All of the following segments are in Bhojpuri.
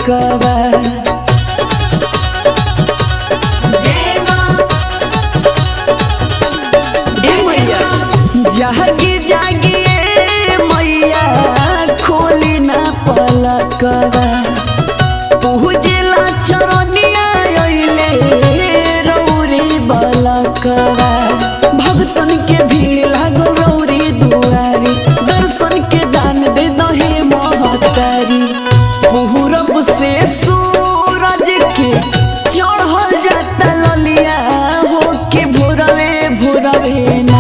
पलकवा जय मां ए मैया जागी जागी ए मैया खोली ना पलकवा पूजला चरनिया अइले रौरी बलकवा भक्तन के भीड़ लागल रौरी दुआरी दर्शन के दान दे दहे महतारी पूरब से सूरज के चढ़ल जाता ललिया हो के भोरवे भोरवे ना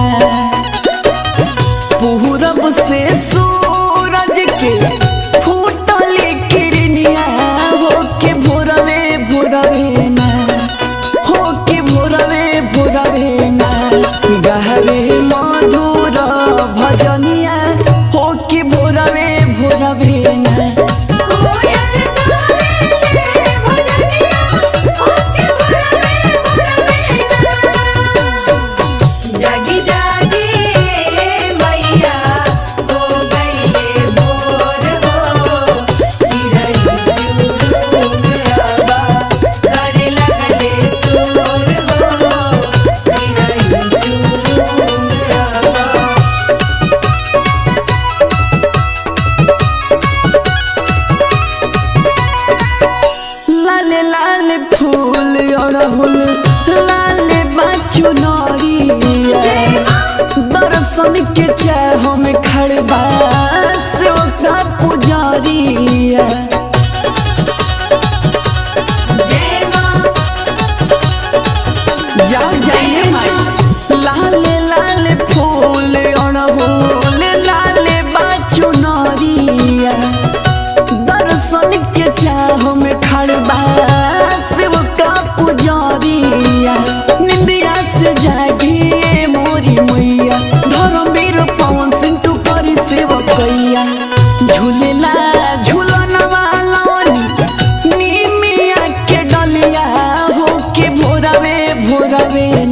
पूरब से सूरज के फूटल किरनिया हो के भोरवे भोरवे ना हो के भोरवे भोरवे ना गहरे मधुर भजनिया हो के भोरवे भोरवे ना कोयल गावेले भजनिया ओके भरवे भरवे जागी जागी मैया हो गईले भोर हो चिरई चुरुंगवा करे लगले सोर हो चिरई चुरुंगवा लाल लाल फूल अड़हुल लाल बाचू नरिया दर्शन के चाह में खड़बा से का पुजारिया जय मां जा जाइए माई लाल लाल फूल अड़हुल लाल बाचू नरिया दर्शन के चाह में खड़बा शिव का पुजारिया निंदिया से जागिए मोरी मैया धर्मवीर पवन सिंह टू करी सेवकैया झूलेला झूलन वालोनी निमिया के डलिया हो के भोरवे भोरवे